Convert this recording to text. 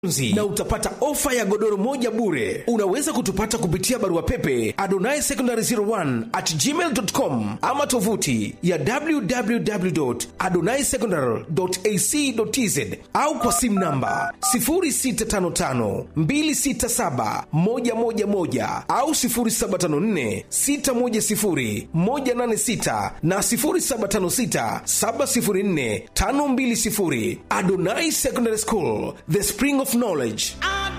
Nzi, na utapata ofa ya godoro moja bure. Unaweza kutupata kupitia barua pepe adonai secondary 01 at gmail.com ama tovuti ya www adonai secondary ac tz au kwa simu namba 0655 267 111 au 0754 610 186 na 0756 704 520 Adonai Secondary School, the spring of knowledge.